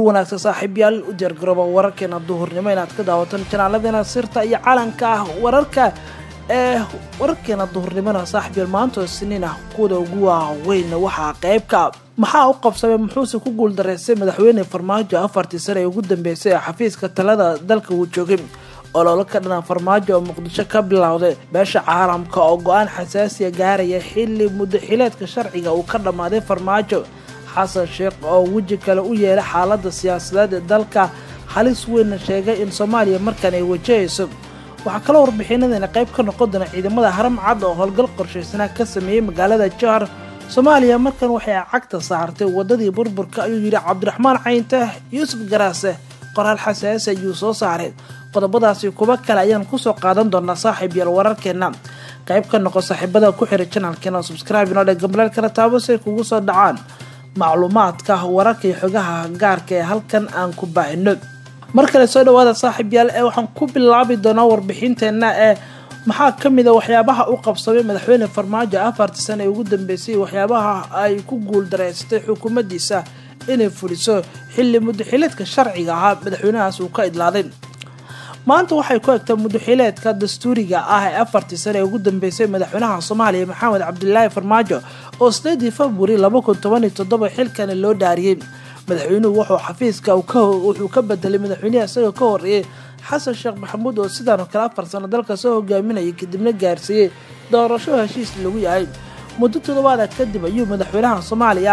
wanaagsan saaxiibyaal u diyaargarooba wararkeena duhurnimo inaad ka daawataan janaaladena sirta iyo calanka ah wararka ee wararkeena duhurnimona saaxiibyaal maantoo siniin ah kuwada ugu waaweyn waxaa qeybka maxaa u qabsamay muxuuse ku guuldareystay madaxweyne farmaajo afartii sane ee ugu dambeysay ee xafiiska talada dalka uu joogay ololo ka dhana farmaajo oo muqdisho ka bilowday beesha caalamka oo go-aan xasaasiya gaaraya xilli muddaxileedka sharciga uu ka dhammaaday farmaajo xasan sheekh oo weji kale u yeelay xaaladda siyaasadeed ee dalka halis weynna sheegay in soomaaliya markan ay wajahayso waxaa kaloo warbixinadeena qayb ka noqon doona ciidamada haram cad oo howlgal qorshaysanaa ka sameeyey magaalada jahar soomaaliya markan waxay cagta saartay wadadii burburka ayuu yidhi cabdiraxmaan caynte yuusuf garaase qoraal xasaasi ayuu soo saaray qodobadaasi kuba kale ayaan kusoo qaadan doonaa saaxiib yaal wararkeena qayb ka noqo saaxiibada ku xiray janalkeena subscribe inoo dhe gambaleel kala taabo si ay kugu soo dhacaan macluumaadka wararka iyo xogaha gaarka ee halkan aan ku baahino mar kale soo dhawaada saaxiib yaal ee waxaan ku bilaabi doonaa warbixinteena ee maxaa ka mid a waxyaabaha u qabsamay madaxweyne farmaajo afartii sane ee ugu dambeysay waxyaabaha ay ku guuldareystay xukuumaddiisa inay fuliso xilli muddaxileedka sharciga ahaa madaxweynahaas uu ka idlaaday maanta waxay ku egtaa muddaxileedka dastuuriga ah ee afartii sane ee ugu dambeysay madaxweynaha soomaaliya maxamed cabdilaahi farmaajo oo sideedii februari laba kun toban iyo toddoba xilkani loo dhaariyey madaxweynuhu wuxuu xafiiska wuxuu ka bedelay madaxweynehi isagoo ka horeeyay xasan sheekh maxamuud oo sidaan oo kale afar sano dalka soo hogaaminayay kadibna gaarsiiyey doorasho heshiis lagu yahay muddo toddobaada kadib ayuu madaxweynaha soomaaliya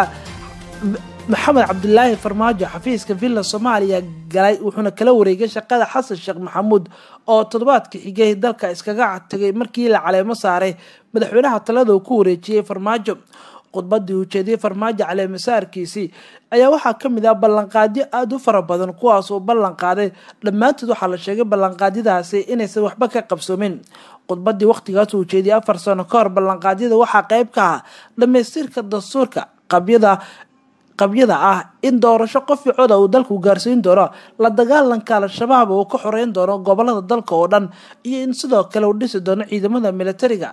maxamed cabdilaahi farmaajo xafiiska villa soomaaliya galay wuxuuna kala wareegay shaqada xasan sheekh maxamuud oo toddobaadka xigay dalka iskaga tagay markii la caleemo saaray madaxweynaha talada uu ku wareejiyey farmaajo khudbadii uu jeediyey farmaajo caleemasaarkiisii ayaa waxaa ka mid ah ballanqaadyo aada u fara badan kuwaas uu ballanqaaday dhammaantood waxaa la sheegay ballanqaadyadaasi inaysan waxba ka qabsoomin khudbadii waqtigaas uu jeediyey afar sano ka hor ballanqaadyada waxaa qeyb ka ah dhamaystirka dastuurka qabyada qabyada ah in doorasho qofi coda uu dalku gaarsiin doono la dagaalanka al-shabaab uu ka xoreyn doono gobolada dalka oo dhan iyo in sidoo kale uu dhisi doono ciidamada militariga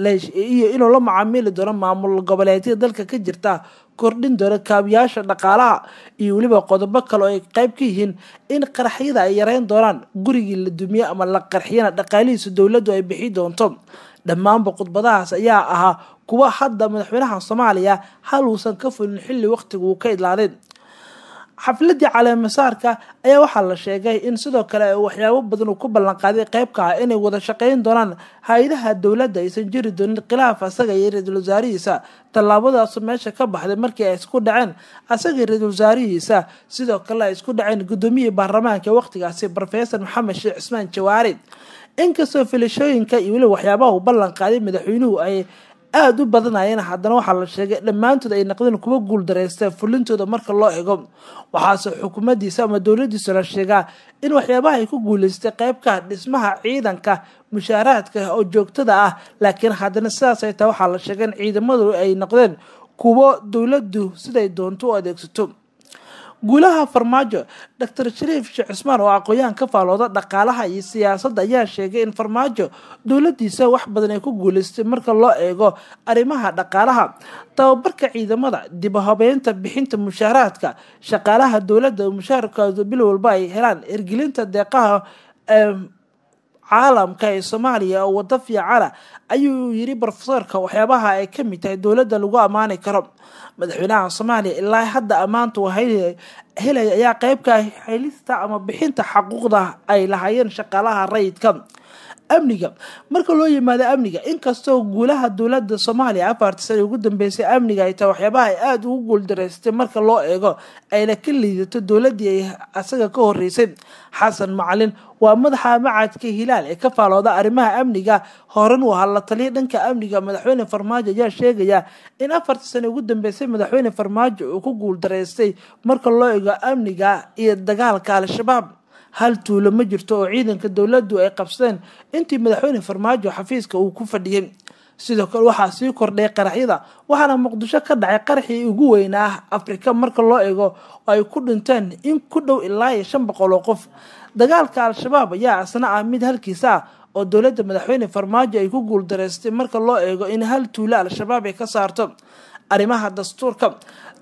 iyo inuu la macaamili doono maamul goboleedyada dalka ka jirta kordhin doono kaabiyaasha dhaqaalaha iyo weliba qodobo kale oo ay qeyb ka yihiin in qaraxyada ay yareyn doonaan gurigii la dumiye ama la qarxiyana dhaqaalihiisa dowladdu ay bixi doonto dhammaanba khudbadahaas ayaa ahaa kuwa hadda madaxweynaha soomaaliya hal uusan ka fulin xilli waqtiga uu ka idlaaday xafladii caleemasaarka ayaa waxaa la sheegay in sidoo kale waxyaabo badan uu ku ballanqaaday qeybka ah inay wada shaqeyn doonaan hay-adaha dowladda aysan jiri doonin khilaaf asaga iyo ra-iisul wasaarihiisa tallaabadaasu meesha ka baxday markii ay isku dhaceen asaga iyo ra-iisul wasaarihiisa sidoo kale ay isku dhaceen guddoomiyihii baarlamaanka waqtigaasi rofesor maxamed sheekh cismaan jawaari inkastoo filashooyinka iyo weliba waxyaabaha uu ballan qaaday madaxweynuhu ay aada u badanayeen haddana waxaa la sheegay dhammaantood ay naqdeen kuwa guuldareysteen fulintooda marka loo ego waxaase xukuumaddiisa ama dowladiisa la sheegaa in waxyaabaha ay ku guuleystay qeybka dhismaha ciidanka mushaaraadka oo joogtada ah laakiin haddana sidaas ay tahay waxaa la sheegay in ciidamadu ay noqdeen kuwo dowladdu siday doonto u adeegsato guulaha farmaajo doctor shariif sheekh cismaan oo aqoon-yahan ka faalooda dhaqaalaha iyo siyaasadda ayaa sheegay in farmaajo dowladiisa wax badan ay ku guuleystay marka loo eego arrimaha dhaqaalaha tababarka ciidamada dibahabeynta bixinta mushaaraadka shaqaalaha dowladda mushaarkooda bil walba ay helaan ergelinta deeqaha caalamka ee soomaaliya oo wado fiicana ayuu yiri rofesorka waxyaabaha ay ka mid tahay dowladda lagu ammaani karo madaxweynaha soomaaliya ilaa hadda ammaanta helaya ayaa qeybka helista ama bixinta xaquuqda ay lahaayeen shaqaalaha rayidka amniga marka loo yimaado amniga inkastoo guulaha dowlada soomaaliya afartii sane ugu dambeysay amniga ay tahay waxyaabaha ay aada ugu guuldareystay marka loo eego ayna ka liidato dowladii ay asaga ka horeysay xasan macalin waa madaxa macadka hilaal ee ka faalooda arrimaha amniga horan uu ahaa la taliya dhanka amniga madaxweyne farmaajo ayaa sheegaya in afartii sane ugu dambeysay madaxweyne farmaajo uu ku guuldareystay marka loo eego amniga iyo dagaalka al-shabaab hal tuulo ma jirto oo ciidanka dowladdu ay qabsadeen intii madaxweyne farmaajo xafiiska uu ku fadhiyey sidoo kale waxaa sii kordhay qaraxyada waxaana muqdisho ka dhacay qaraxii ugu weynaa afrika marka loo eego oo ay ku dhinteen in ku dhow ilaa iyo shan boqol oo qof dagaalka al-shabaab ayaa asna ah mid halkiisa ah oo dowladda madaxweyne farmaajo ay ku guuldareystay marka loo eego in hal tuulo al-shabaab ay ka saarto arrimaha dastuurka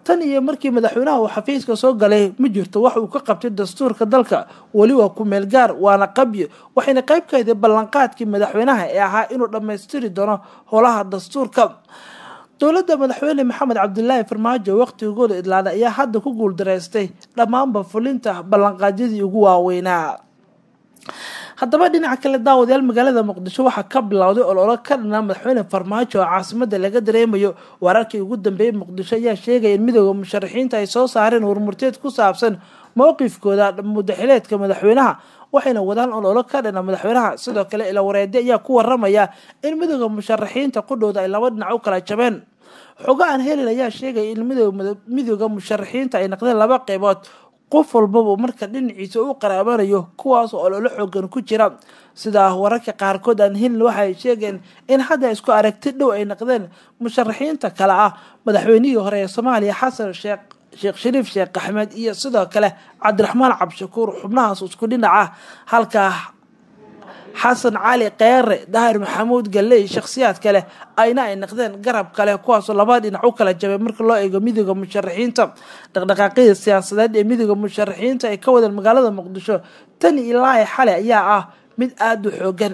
tan iyo markii madaxweynaha uu xafiiska soo galay ma jirto wax uu ka qabtay dastuurka dalka weli waa ku meel gaar waana qabyo waxayna qayb ka ahayd ballanqaadkii madaxweynaha ee ahaa inuu dhammaystiri doono howlaha dastuurka dowladda madaxweyne maxamed cabdilaahi farmaajo waqtigooda idlaada ayaa hadda ku guuldaraystay dhammaanba fulinta ballanqaadyadii ugu waaweynaa haddaba dhinaca kale daawadayaal magaalada muqdisho waxaa ka bilowday ololo ka dhanaa madaxweyne farmaajo oo caasimada laga dareemayo wararkii ugu dambeeyey muqdisho ayaa sheegaya in midooda musharaxiinta ay soo saareen warmurteed ku saabsan mowqifkooda mudaxileedka madaxweynaha waxayna wadaan ololo ka dhana madaxweynaha sidoo kale ila wareede ayaa ku waramaya in midooda musharaxiinta qudhooda ay laba dhinac u kala jabeen xogo aan helin ayaa sheegaya in midooda musharaxiinta ay naqdeen laba qeybood qof walbaba marka dhinaciisa u qaraabanayo kuwaas oo ololo xoogan ku jira sidaa wararka qaarkood aan helin waxaay sheegeen in hadda isku aragti dhow ay naqdeen musharaxiinta kale ah madaxweynihii hore ee soomaaliya xasan sheekh sheekh shariif sheekh axmed iyo sidoo kale cabdiraxmaan cabdishakuur xubnahaas isku dhinac ah halka xasan cali keere daahir maxamuud galley shakhsiyaad kale ayna ay naqdeen garab kale kuwaasoo laba dhinac u kala jabay marka loo eego midooda musharaxiinta dhaqdhaqaaqyada siyaasadeed ee midooda musharaxiinta ay ka wadeen magaalada muqdisho tan ilaa xale ayaa ah mid aada u xoogan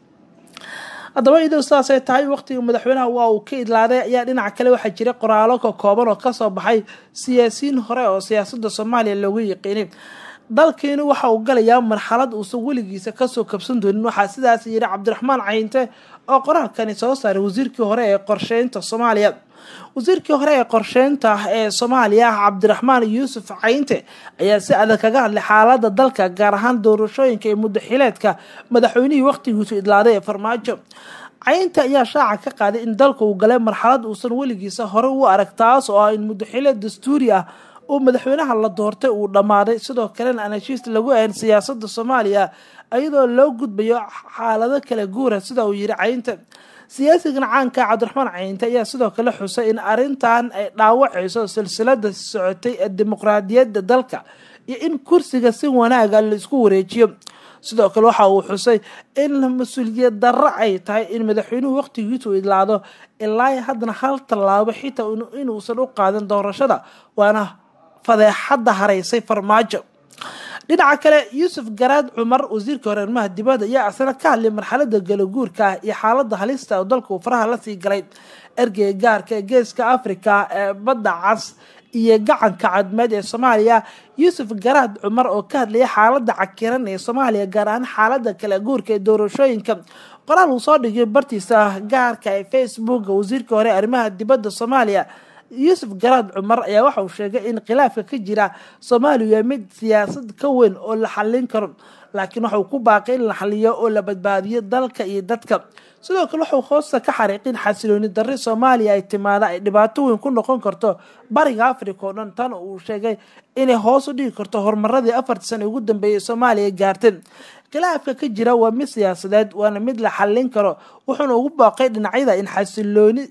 haddaba idoo sidaasay tahay waqtiga madaxweynaha waa uu ka idlaaday ayaa dhinaca kale waxaa jira qoraalo ka kooban oo kasoo baxay siyaasiyiin hore oo siyaasada soomaaliya loogu yiqiinay dalkiinu waxa uu galayaa marxalad uusan weligiisa kasoo kabsan doonin waxaa sidaas yidhi cabdiraxmaan cayinte oo qoraalkani soo saaray wasiirkii hore ee qorsheynta soomaaliya wasiirkii hore ee qorsheynta ee soomaaliya cabdiraxmaan yuusuf cayinte ayaa si adag kaga hadlay xaalada dalka gaar ahaan doorashooyinka ee mudaxileedka madaxweynihii waqtigiisu idlaaday ee farmaajo cayinte ayaa shaaca ka qaaday in dalka uu galay marxalad uusan weligiisa hore u arag taas oo ah in mudaxileed dastuuri ah oo madaxweynaha la doortay uu dhammaaday sidoo kalena aan heshiis lagu ahayn siyaasada soomaaliya iyadoo loo gudbayo xaalado kala guura sida uu yiri cayinte siyaasigan caanka cabdiraxmaan cayinte ayaa sidoo kale xusay in arintan ay dhaawacayso silsilada socotay ee dimuqraadiyadda dalka iyo in kursiga si wanaaga laisku wareejiyo sidoo kale waxa uu xusay in mas-uuliyad darro ay tahay in madaxweynuhu waqtigiisu idlaado ilaa haddana hal tallaabo xitaa inuusan u qaadan doorashada waana fadeexadda haraysay farmaajo dhinaca kale yuusuf garaad cumar wasiirka hore arrimaha dibadda ayaa asna ka hadlay marxalada galaguurka ah iyo xaalada halista oo dalka uu faraha lasii galay ergeyga gaarka ee geeska africa ee badda cas iyo gacanka cadmeed ee soomaaliya yuusuf garaad cumar oo ka hadlaya xaalada cakiran ee soomaaliya gaar ahaan xaalada kala guurka ee doorashooyinka qoraal uu soo dhigay bartiisa gaarka ee facebooka wasiirka hore arrimaha dibadda soomaaliya yuusuf garaad cumar ayaa waxa uu sheegay in khilaafka ka jira soomaaliya mid siyaasad ka weyn oo la xallin karo laakiin waxauu ku baaqay in la xaliyo oo la badbaadiyo dalka iyo dadka sidoo kale waxuu hoosta ka xariiqin xasilooni darri soomaaliya ay timaada ay dhibaato weyn ku noqon karto bariga africa oo dhan tan uu sheegay inay hoos u dhigi karto horumaradii afartii sana ugu dambeeyay soomaaliya gaarteen khilaafka ka jira waa mid siyaasadeed waana mid la xallin karo wuxuuna ugu baaqay dhinacyada in xasilooni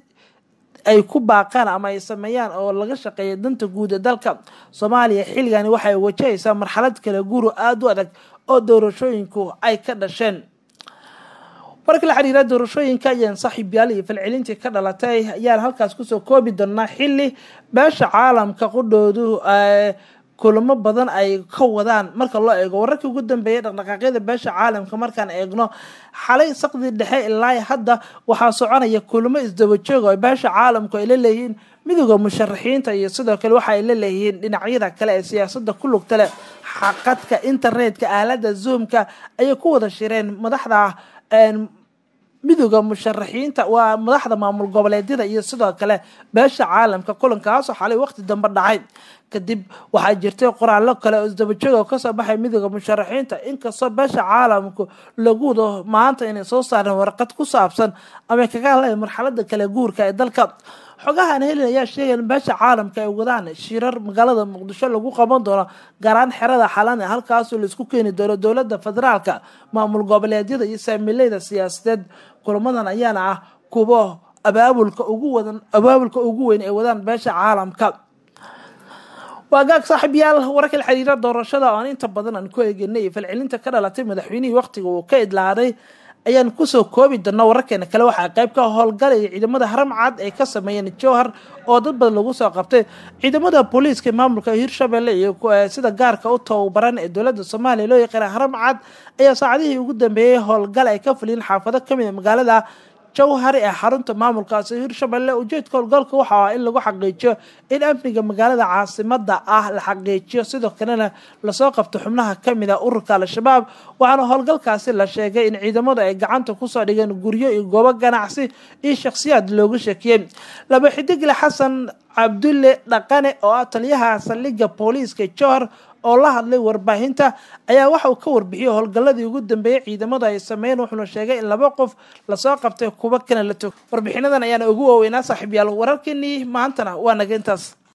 ay ku baaqaan ama ay sameeyaan oo laga shaqeeya danta guud ee dalka soomaaliya xilligani waxay wajahaysaa marxalad kala guuro aada u adag oo doorashooyinku ay ka dhasheen marka la xiriira doorashooyinka ayaan saaxiibyaal iyo falcelintii ka dhalatay ayaan halkaas kusoo koobi doonaa xili beesha caalamka qudhoodu kulamo badan ay ka wadaan marka loo eego wararkii ugu dambeeyay dhaqdhaqaaqyada beesha caalamka markaan eegno xalay saqdii dhexe ilaa hadda waxaa soconaya kulamo isdabajooga oo beesha caalamku ay la leeyihiin midooda musharaxiinta iyo sidoo kale waxa ay la leeyihiin dhinacyada kale ee siyaasada ku lugta leh xaqadka internetka aalada zoomka ayay ku wada shireen madaxda midooda musharaxiinta waa madaxda maamul goboleedyada iyo sidoo kale beesha caalamka kulankaasoo xalay waqti dambe dhacay kadib waxaa jirtay qoraallo kale oo isdabajooga kasoo baxay midooda musharaxiinta inkastoo beesha caalamku lagu wado maanta inay soo saareen warqad ku saabsan ama kaga hadlayan marxalada kale guurka ee dalka xogahan helin ayaa sheegay in beesha caalamka ay wadaan shirar magaalada muqdisho lagu qaban doono gaaraan xerada xalan ee halkaasoo laisku keeni doono dowlada federaalka maamul goboleedyada iyo saamileyda siyaasadeed kulamadan ayaana ah kuwo abaabulka ugu wadan abaabulka ugu weyn ay wadaan beesha caalamka waa gaag saaxiibyaal wararka la xiriira doorashada oan inta badan aan ku eegenay falcelinta ka dhalatay madaxweynihii waqtiga uu ka idlaaday ayaan kusoo koobi doona wararkeena kale waxaa qayb ka howlgalaya ciidamada haramcad ay ka sameeyeen jowhar oo dad badan lagu soo qabtay ciidamada booliiska maamulka hirshabelle iyo sida gaarka u tababaran ee dowlada soomaaliya loo yaqaana haramcad ayaa saacadihii ugu dambeeyey howlgal ay ka fuliyeen xaafado kamid a magaalada jowhar ee xarunta maamulkaasi hirshabelle ujeedka howlgalka waxa ah in lagu xaqiijiyo in amniga magaalada caasimada ah la xaqiijiyo sidoo kalena lasoo qabto xubnaha kamid a ururka al-shabaab waxaana howlgalkaasi la sheegay in ciidamadu ay gacanta kusoo dhigeen guryo iyo goobo ganacsi iyo shakhsiyaad loogu sheekiyey laba xidigle xasan cabdulle dhaqane oo ah taliyaha saldhigga booliiska jowhar oo la hadlay warbaahinta ayaa waxa uu ka warbixiyey howlgalladii ugu dambeeyey ciidamadu ay sameeyeen wuxuuna sheegay in laba qof lasoo qabtay kuwo kana la tog warbixinadan ayaana ugu waaweynaa saaxiibyaal wararkeenii maantana waa naga intaas